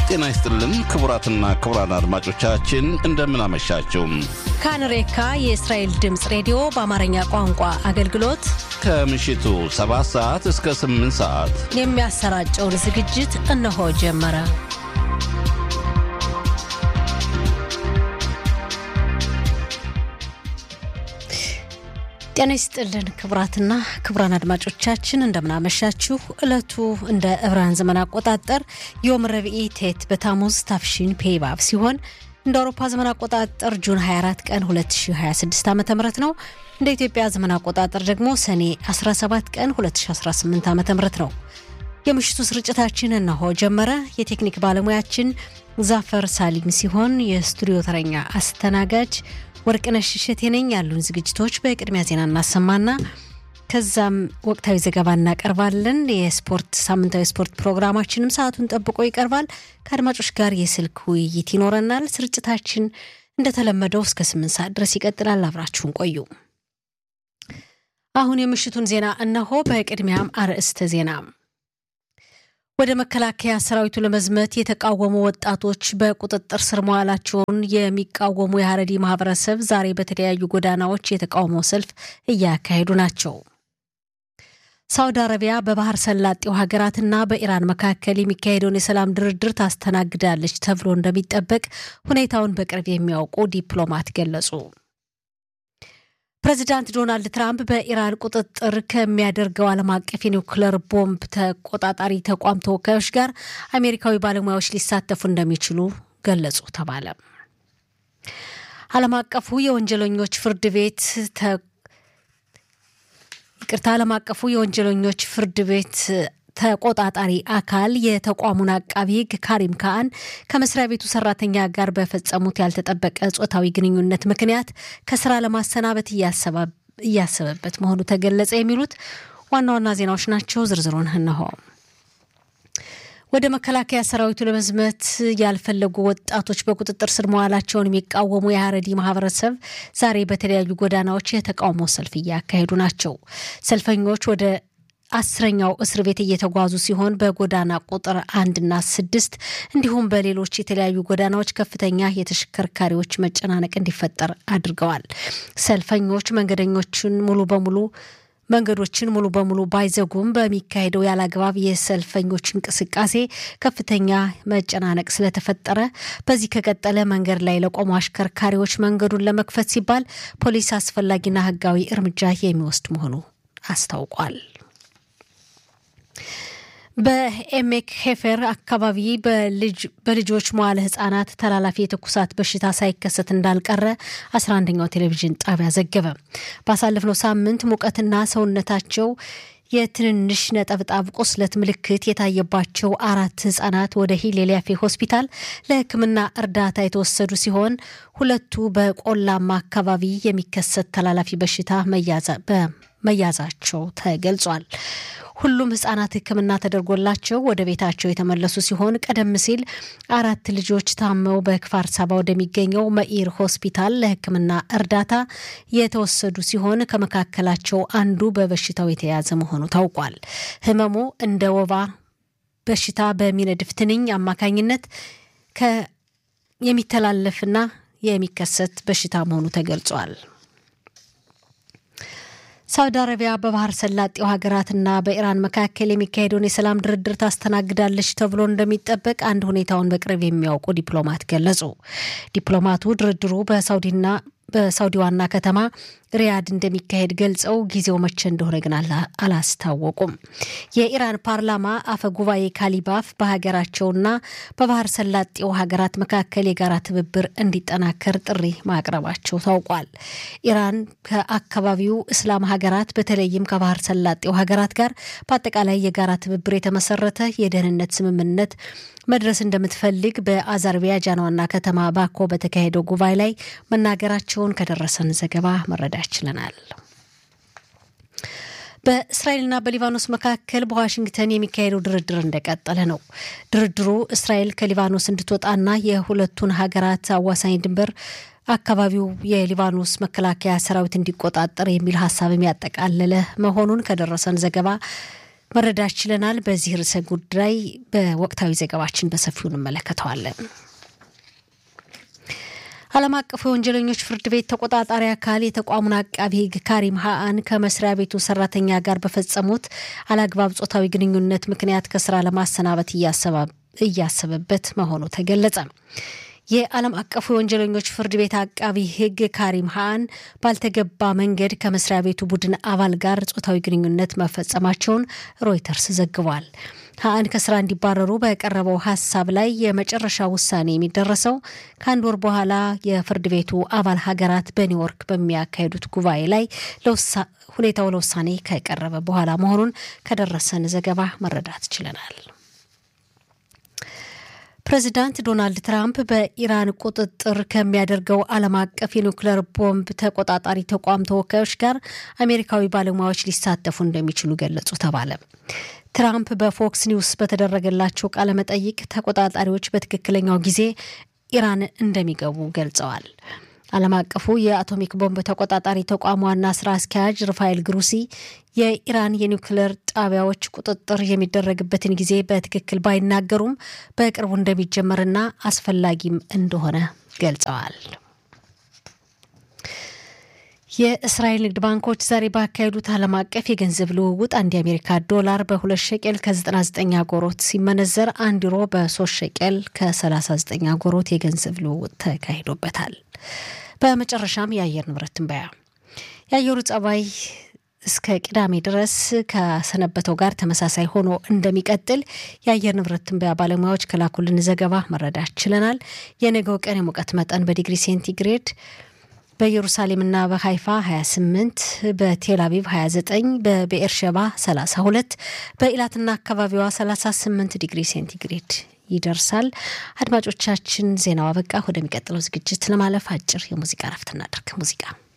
ጤና ይስጥልን ክቡራትና ክቡራን አድማጮቻችን እንደምን አመሻችሁ። ካንሬካ የእስራኤል ድምፅ ሬዲዮ በአማርኛ ቋንቋ አገልግሎት ከምሽቱ 7 ሰዓት እስከ 8 ሰዓት የሚያሰራጨውን ዝግጅት እነሆ ጀመረ። ጤና ይስጥልን ክቡራትና ክቡራን አድማጮቻችን እንደምናመሻችሁ። ዕለቱ እንደ ዕብራውያን ዘመን አቆጣጠር ዮም ረብኢ ቴት በታሙዝ ታፍሺን ፔይባብ ሲሆን እንደ አውሮፓ ዘመን አቆጣጠር ጁን 24 ቀን 2026 ዓ ም ነው። እንደ ኢትዮጵያ ዘመን አቆጣጠር ደግሞ ሰኔ 17 ቀን 2018 ዓ ም ነው። የምሽቱ ስርጭታችን እነሆ ጀመረ። የቴክኒክ ባለሙያችን ዛፈር ሳሊም ሲሆን የስቱዲዮ ተረኛ አስተናጋጅ ወርቅነሽ እሸቴ ነኝ። ያሉን ዝግጅቶች በቅድሚያ ዜና እናሰማና ከዛም ወቅታዊ ዘገባ እናቀርባለን። የስፖርት ሳምንታዊ ስፖርት ፕሮግራማችንም ሰዓቱን ጠብቆ ይቀርባል። ከአድማጮች ጋር የስልክ ውይይት ይኖረናል። ስርጭታችን እንደተለመደው እስከ ስምንት ሰዓት ድረስ ይቀጥላል። አብራችሁን ቆዩ። አሁን የምሽቱን ዜና እነሆ። በቅድሚያም አርዕስተ ዜና ወደ መከላከያ ሰራዊቱ ለመዝመት የተቃወሙ ወጣቶች በቁጥጥር ስር መዋላቸውን የሚቃወሙ የሀረሪ ማህበረሰብ ዛሬ በተለያዩ ጎዳናዎች የተቃውሞ ሰልፍ እያካሄዱ ናቸው። ሳውዲ አረቢያ በባህር ሰላጤው ሀገራትና በኢራን መካከል የሚካሄደውን የሰላም ድርድር ታስተናግዳለች ተብሎ እንደሚጠበቅ ሁኔታውን በቅርብ የሚያውቁ ዲፕሎማት ገለጹ። ፕሬዚዳንት ዶናልድ ትራምፕ በኢራን ቁጥጥር ከሚያደርገው ዓለም አቀፍ የኒውክለር ቦምብ ተቆጣጣሪ ተቋም ተወካዮች ጋር አሜሪካዊ ባለሙያዎች ሊሳተፉ እንደሚችሉ ገለጹ ተባለ። ዓለም አቀፉ የወንጀለኞች ፍርድ ቤት ይቅርታ፣ ዓለም አቀፉ የወንጀለኞች ፍርድ ቤት ተቆጣጣሪ አካል የተቋሙን አቃቢ ሕግ ካሪም ካአን ከመስሪያ ቤቱ ሰራተኛ ጋር በፈጸሙት ያልተጠበቀ ጾታዊ ግንኙነት ምክንያት ከስራ ለማሰናበት እያሰበበት መሆኑ ተገለጸ። የሚሉት ዋና ዋና ዜናዎች ናቸው። ዝርዝሩን እነሆ። ወደ መከላከያ ሰራዊቱ ለመዝመት ያልፈለጉ ወጣቶች በቁጥጥር ስር መዋላቸውን የሚቃወሙ የሀረሪ ማህበረሰብ ዛሬ በተለያዩ ጎዳናዎች የተቃውሞ ሰልፍ እያካሄዱ ናቸው። ሰልፈኞች ወደ አስረኛው እስር ቤት እየተጓዙ ሲሆን በጎዳና ቁጥር አንድና ስድስት እንዲሁም በሌሎች የተለያዩ ጎዳናዎች ከፍተኛ የተሽከርካሪዎች መጨናነቅ እንዲፈጠር አድርገዋል። ሰልፈኞች መንገደኞችን ሙሉ በሙሉ መንገዶችን ሙሉ በሙሉ ባይዘጉም በሚካሄደው ያለአግባብ የሰልፈኞች እንቅስቃሴ ከፍተኛ መጨናነቅ ስለተፈጠረ በዚህ ከቀጠለ መንገድ ላይ ለቆሙ አሽከርካሪዎች መንገዱን ለመክፈት ሲባል ፖሊስ አስፈላጊና ሕጋዊ እርምጃ የሚወስድ መሆኑ አስታውቋል። በኤሜክ ሄፈር አካባቢ በልጆች መዋለ ህጻናት ተላላፊ የትኩሳት በሽታ ሳይከሰት እንዳልቀረ 11ኛው ቴሌቪዥን ጣቢያ ዘገበ። ባሳለፍነው ሳምንት ሙቀትና ሰውነታቸው የትንንሽ ነጠብጣብ ቁስለት ምልክት የታየባቸው አራት ህጻናት ወደ ሂሌሊያፌ ሆስፒታል ለሕክምና እርዳታ የተወሰዱ ሲሆን ሁለቱ በቆላማ አካባቢ የሚከሰት ተላላፊ በሽታ መያዛቸው ተገልጿል። ሁሉም ህጻናት ሕክምና ተደርጎላቸው ወደ ቤታቸው የተመለሱ ሲሆን ቀደም ሲል አራት ልጆች ታመው በክፋር ሳባ ወደሚገኘው መኢር ሆስፒታል ለሕክምና እርዳታ የተወሰዱ ሲሆን ከመካከላቸው አንዱ በበሽታው የተያዘ መሆኑ ታውቋል። ህመሙ እንደ ወባ በሽታ በሚነድፍ ትንኝ አማካኝነት የሚተላለፍና የሚከሰት በሽታ መሆኑ ተገልጿል። ሳውዲ አረቢያ በባህር ሰላጤው ሀገራትና በኢራን መካከል የሚካሄደውን የሰላም ድርድር ታስተናግዳለች ተብሎ እንደሚጠበቅ አንድ ሁኔታውን በቅርብ የሚያውቁ ዲፕሎማት ገለጹ። ዲፕሎማቱ ድርድሩ በሳውዲና በሳውዲ ዋና ከተማ ሪያድ እንደሚካሄድ ገልጸው ጊዜው መቼ እንደሆነ ግን አላስታወቁም። የኢራን ፓርላማ አፈ ጉባኤ ካሊባፍ በሀገራቸውና በባህር ሰላጤው ሀገራት መካከል የጋራ ትብብር እንዲጠናከር ጥሪ ማቅረባቸው ታውቋል። ኢራን ከአካባቢው እስላም ሀገራት በተለይም ከባህር ሰላጤው ሀገራት ጋር በአጠቃላይ የጋራ ትብብር የተመሰረተ የደህንነት ስምምነት መድረስ እንደምትፈልግ በአዘርባይጃን ዋና ከተማ ባኮ በተካሄደው ጉባኤ ላይ መናገራቸውን ከደረሰን ዘገባ መረዳት ችለናል። በእስራኤልና በሊባኖስ መካከል በዋሽንግተን የሚካሄደው ድርድር እንደቀጠለ ነው። ድርድሩ እስራኤል ከሊባኖስ እንድትወጣና የሁለቱን ሀገራት አዋሳኝ ድንበር አካባቢው የሊባኖስ መከላከያ ሰራዊት እንዲቆጣጠር የሚል ሀሳብም ያጠቃለለ መሆኑን ከደረሰን ዘገባ መረዳት ችለናል። በዚህ ርዕሰ ጉዳይ በወቅታዊ ዘገባችን በሰፊው እንመለከተዋለን። ዓለም አቀፉ የወንጀለኞች ፍርድ ቤት ተቆጣጣሪ አካል የተቋሙን አቃቢ ሕግ ካሪም ሀአን ከመስሪያ ቤቱ ሰራተኛ ጋር በፈጸሙት አላግባብ ጾታዊ ግንኙነት ምክንያት ከስራ ለማሰናበት እያሰበበት መሆኑ ተገለጸ። የዓለም አቀፉ የወንጀለኞች ፍርድ ቤት አቃቢ ሕግ ካሪም ሀአን ባልተገባ መንገድ ከመስሪያ ቤቱ ቡድን አባል ጋር ጾታዊ ግንኙነት መፈጸማቸውን ሮይተርስ ዘግቧል። ሀአን ከስራ እንዲባረሩ በቀረበው ሀሳብ ላይ የመጨረሻ ውሳኔ የሚደረሰው ከአንድ ወር በኋላ የፍርድ ቤቱ አባል ሀገራት በኒውዮርክ በሚያካሂዱት ጉባኤ ላይ ሁኔታው ለውሳኔ ከቀረበ በኋላ መሆኑን ከደረሰን ዘገባ መረዳት ችለናል። ፕሬዚዳንት ዶናልድ ትራምፕ በኢራን ቁጥጥር ከሚያደርገው ዓለም አቀፍ የኒውክሌር ቦምብ ተቆጣጣሪ ተቋም ተወካዮች ጋር አሜሪካዊ ባለሙያዎች ሊሳተፉ እንደሚችሉ ገለጹ ተባለ። ትራምፕ በፎክስ ኒውስ በተደረገላቸው ቃለ መጠይቅ ተቆጣጣሪዎች በትክክለኛው ጊዜ ኢራን እንደሚገቡ ገልጸዋል። ዓለም አቀፉ የአቶሚክ ቦምብ ተቆጣጣሪ ተቋም ዋና ስራ አስኪያጅ ርፋኤል ግሩሲ የኢራን የኒውክሌር ጣቢያዎች ቁጥጥር የሚደረግበትን ጊዜ በትክክል ባይናገሩም በቅርቡ እንደሚጀመርና አስፈላጊም እንደሆነ ገልጸዋል። የእስራኤል ንግድ ባንኮች ዛሬ ባካሄዱት ዓለም አቀፍ የገንዘብ ልውውጥ አንድ የአሜሪካ ዶላር በሁለት ሸቄል ከ99 አጎሮት ሲመነዘር አንድ ዩሮ በሶስት ሸቄል ከ39 አጎሮት የገንዘብ ልውውጥ ተካሂዶበታል። በመጨረሻም የአየር ንብረት ትንበያ የአየሩ ጸባይ እስከ ቅዳሜ ድረስ ከሰነበተው ጋር ተመሳሳይ ሆኖ እንደሚቀጥል የአየር ንብረት ትንበያ ባለሙያዎች ከላኩልን ዘገባ መረዳት ችለናል። የነገው ቀን የሙቀት መጠን በዲግሪ ሴንቲግሬድ በኢየሩሳሌምና በሀይፋ 28፣ በቴል አቪቭ 29፣ በብኤርሸባ 32፣ በኢላትና አካባቢዋ 38 ዲግሪ ሴንቲግሬድ ይደርሳል። አድማጮቻችን ዜናው አበቃ። ወደሚቀጥለው ዝግጅት ለማለፍ አጭር የሙዚቃ ረፍት እናደርግ። ሙዚቃ